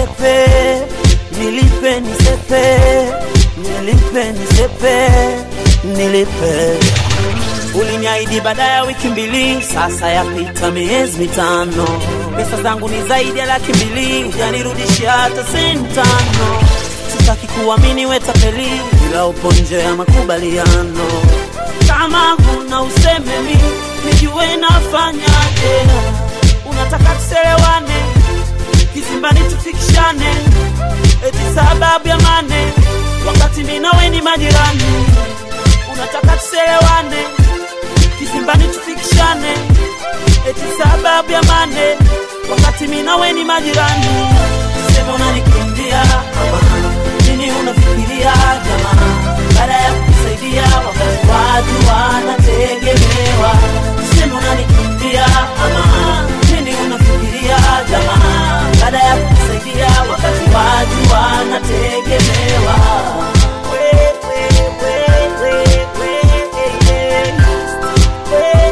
nisepe, nilipe nisepe, nilipe nisepe, nilipe. Uliniahidi baada ya wiki mbili, sasa yapita miezi mitano. Pesa zangu ni zaidi ya laki mbili, hujanirudishia hata senti tano. Sitaki kuamini we tapeli, ila upo nje ya makubaliano. Kama huna useme mi nijue nafanyaje. Unataka tuselewane, kizimbani tufikishane, eti sababu ya mane, wakati mi nawe ni majirani. Unataka tuselewane, kizimbani tufikishane, eti sababu ya mane, wakati mi nawe ni majirani. Sema unanikimbia mama, nini unafikiria jamaa? Baada ya kukusaidia wakati watu wanategemewa, sema unanikimbia mama, nini unafikiria jamaa? Baada ya kukusaidia wakati watu wanategemewa. We, we, we, we, we, yeah. We,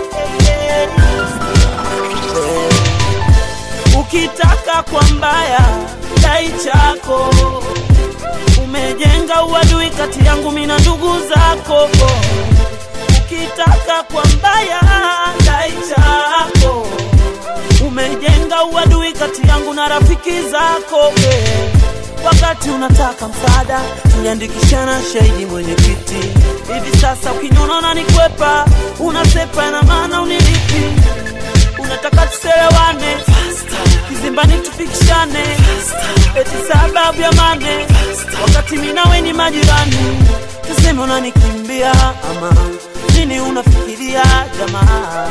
yeah. Ukitaka kwa mbaya dai chako, umejenga uadui kati yangu mimi na ndugu zako. Ukitaka kwa mbaya dai chako, umejenga uadui kati yangu na rafiki zako. eh. Wakati unataka msaada, tuliandikishana shahidi mwenyekiti. Hivi sasa ukiniona unanikwepa, unasepa, na maana unilipi unataka tuselewane kizimbani tufikishane eti sababu ya mane wakati mi nawe ni majirani tuseme unanikimbia ama nini unafikiria jamaa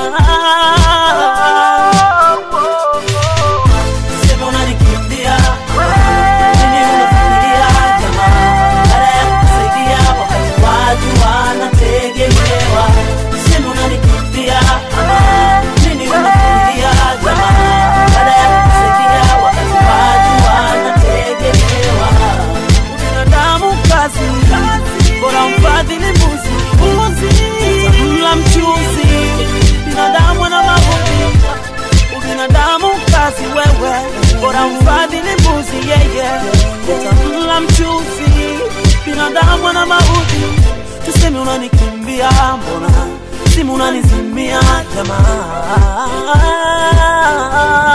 tuseme unanikimbia nini unafikiria jamaa baada ya kukusaidia wakati watu wanategemewa tuseme unanikimbia ama nini unafikiria jamaa baada ya kukusaidia wakati watu wanategemewa binadamu kazi bora mfadhili mbuzi mbuzi mla mchuzi binadamu ana mabundi ubinadamu kazi wewe bora mfadhili mbuzi yeye utamla mchuzi binadamu ana maudhi tuseme unanikimbia mbona simu unanizimia jamaa